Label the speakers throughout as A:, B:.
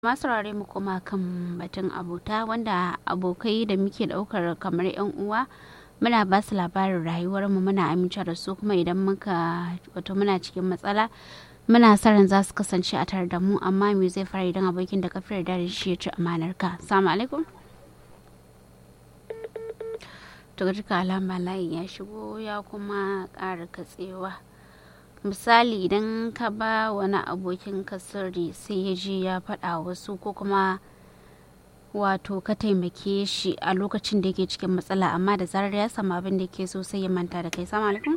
A: masu saurare mu koma kan batun abota wanda abokai da muke daukar kamar yan uwa muna ba su labarin rayuwar mu muna amince da su kuma idan muka wato muna cikin matsala muna sa ran za su kasance a tare da mu amma me zai fara idan abokin da kafir da shi ya ci amanar ka assalamu alaikum to duka alama layin ya shigo ya kuma ƙara katsewa misali idan ka ba wani abokin ka sirri sai ya je ya faɗa wasu ko kuma wato ka taimake shi a lokacin da yake cikin matsala amma da zarar ya samu abin da ke so sai ya manta da kai sama alaikum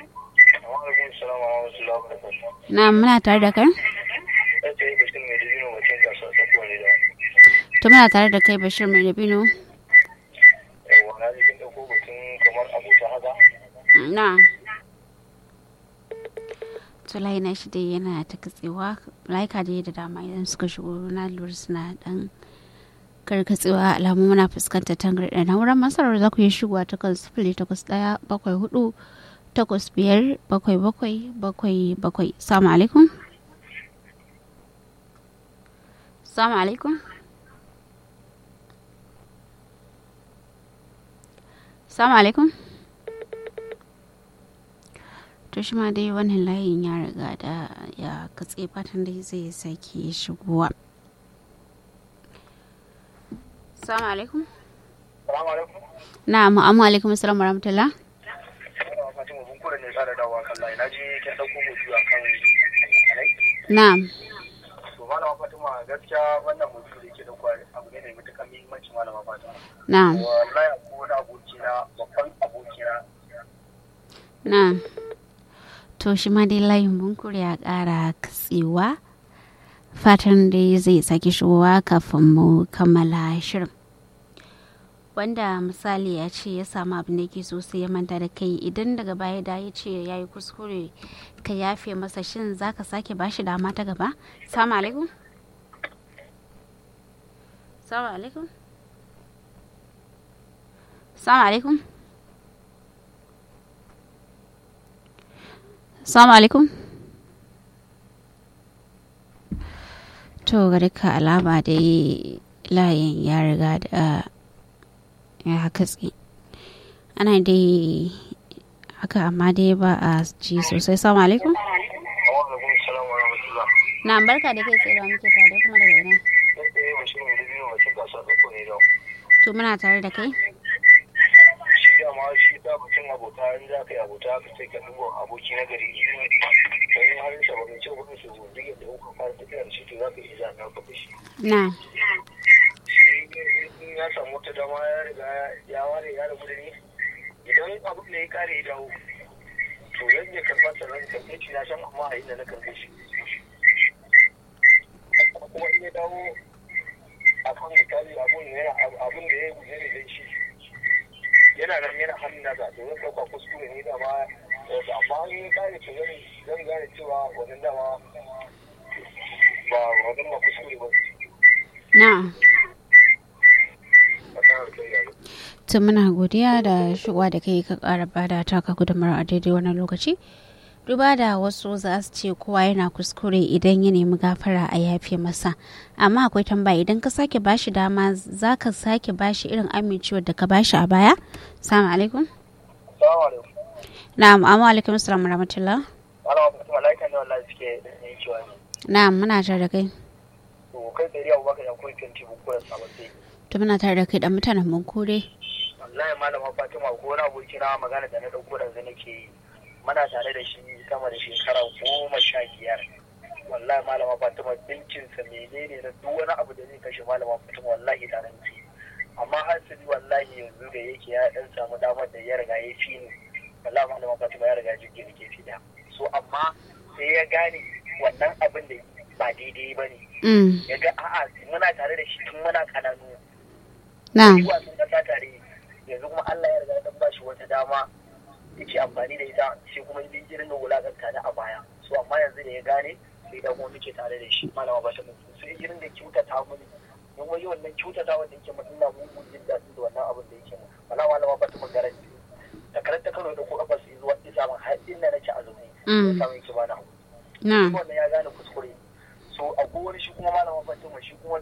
A: na muna tare da kai to muna tare da kai bashir mai dabino na to na shi dai yana ta katsewa laika dai da dama idan suka shigo na lura suna dan karkatsewa alamu muna fuskantar tangarɗa na wurin masarar za ku yi shigowa ta kan sifili takwas ɗaya bakwai hudu takwas biyar bakwai bakwai bakwai bakwai salamu alaikum salamu alaikum salamu alaikum to shi ma dai wannan layin ya riga da ya katse fatan dai zai sake shigowa salamu alaikum na'am amma alaikum assalam wa rahmatullah na'am
B: to malama fatima gaskiya wannan mutum da yake da kwari abu ne mai matuƙar muhimmanci malama fatima
A: na'am
B: wallahi ko wani abokina babban abokina
A: na'am to shi ma dai layin bunkur ya ƙara katsewa fatan dai zai sake shigowa kafin mu kammala shirin wanda misali ya ce ya samu abin da yake so sai ya manta da kai idan daga baya da ya ce ya yi kuskure ka yafe masa shin za ka sake bashi dama ta gaba salamu alaikum salamu alaikum salamu alaikum salamu alaikum to ga duka alama dai layin ya riga da ya katse ana dai haka amma dai ba a ji sosai salamu alaikum na barka da kai tsaye muke tare kuma daga ina to muna tare da kai
B: shi dama shi da mutum abota in za ka yi abota ka sai ka duba aboki na gari don halin sa baka ce kudin su duk yadda kuka fara tafiya da shi to za ka iya zaɓa ka da shi
A: na
B: in ya samu wata dama ya riga ya ware ya rabu da ni idan abu ne ya kare ya dawo to zan iya karɓa sannan karɓe shi na san amma a inda na karɓe shi kuma in ya dawo a kan misali abun yana abun da ya yi guje ne dan shi yana nan yana hannun nasa to zan ɗauka kuskure ne dama amma in ya kare to zan zan gane cewa wannan dama ba wannan ba kuskure ba
A: na
B: a kan harkar yaro
A: to muna godiya da shigowa da kai ka kara bada taka gudunmawar a daidai wannan lokaci duba da wasu za su ce kowa yana kuskure idan ya nemi gafara a yafe masa amma akwai tambaya idan ka sake bashi dama za ka sake bashi irin amincewar da ka bashi a baya salamu alaikum
B: Salamu alaikum.
A: na'am amma alaikum assalam rahmatullah
B: Ana wa mala'ikan da wallahi suke yin cewa ne.
A: na'am muna tare da kai
B: To kai tsari abubakar ya kuri 20 buku da sabon sai.
A: to muna tare da kai dan mutanen mun kore
B: wallahi malama fatima ko wani aboki na magana da na dauko da zai nake yi muna tare da shi sama da shekara goma sha biyar wallahi malama fatima dinkin sa menene na duk wani abu da zai kashe malama fatima wallahi tare da shi amma hasali wallahi yanzu da yake ya dan samu damar da ya riga ya fi ni wallahi malama fatima ya riga jirgin da ke fi da so amma sai ya gane wannan abin da ba daidai ba ne
A: mm
B: ya ga a'a muna tare da shi tun muna kananu
A: na'am
B: yi wasan kasa tare yanzu kuma Allah ya riga dan bashi wata dama yake amfani da ita sai kuma yi irin da wulakanta da a baya so amma yanzu da ya gane sai da kuma muke tare da shi malama ba ta mutu sai irin da kyautata mini don wai wannan kyautata wanda yake mu ina mun jin daɗi da wannan abin da yake mu wala malama ba ta mun garanti da karanta Kano da ko kafa su zuwa isa mun har inda nake a zaune
A: Mm.
B: samun ki bana
A: na
B: wannan ya gane kuskure so to akwai wani shi kuma malama fatima shi kuma